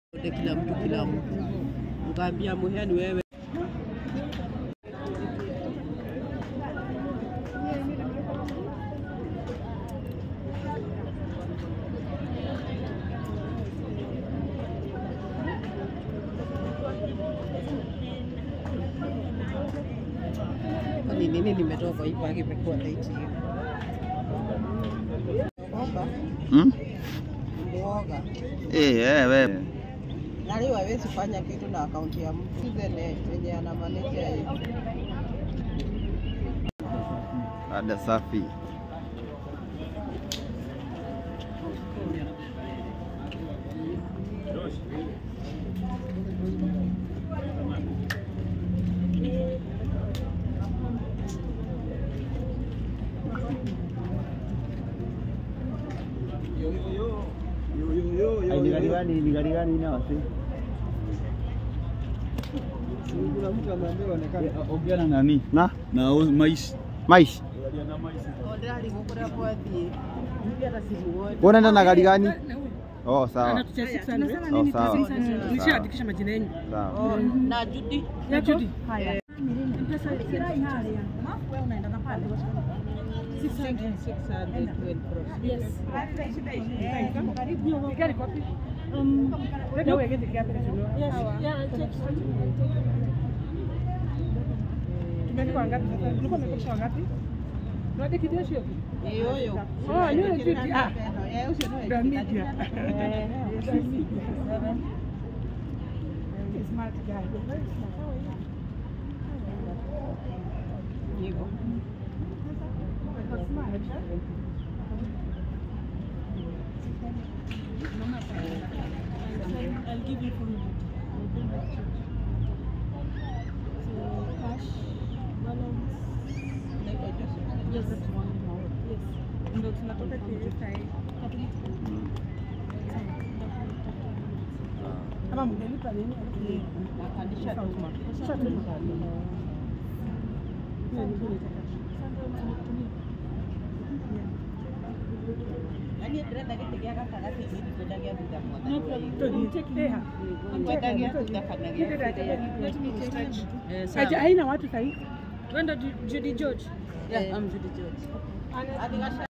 Wote kila mtu kila mtu, nkaambia muheni wewe Kwani nini nimetoka kwa hii paki imekuwa late hivi? Kwamba Hmm? mwoga Eh, eh, wewe. nani hawezi fanya kitu na akaunti ya mtu Citizen yenye ana manage yeye. Ada safi. Ay, ni gari gani, ni gari gani na wasi? Kuna mtu ameambiwa onekane. Ongea na nani? Na Na o- mais. mais. Ndali gukura kwathie hivi hata simuoni. Unaenda na gari gani? Oh, sawa. Anatucha 600. Oh, sawa. Nishaandikisha majina yenu. Sawa. Oh, na Judy Ya Judy. Haya. Mpesa inalia. Wewe unaenda na pale. 612 Yes. Gari kopi? Um, ndio wewe ngeke kiasi cha leo. Yes. Yeah, I'll take Tumeandika wangapi sasa? Ulikuwa umekosha wangapi? Ndio kidio sio? Iyo yo. Oh, ni Judy. Ah. Eh, ucio no Ndio media. Smart guy. Very smart. Hivyo. Smart. I'll give you from So cash balance. Yes, that's one more. Yes. Ndio tunatoka KSI. Kama mgelipa nini? Nakandisha tu. Shatuma. Hiyo ni bure taka. Yaani ndĩrenda gĩtĩ gĩa gatagatĩ nĩ ndikwendagia thutha No mothe. problem. Take there. Ndikwendagia thutha kana gĩa Let me take Eh, Haja- sawa. haina watu sahi. Twenda Judy George. Yeah, I'm Judy George. Ana- Hadi gasha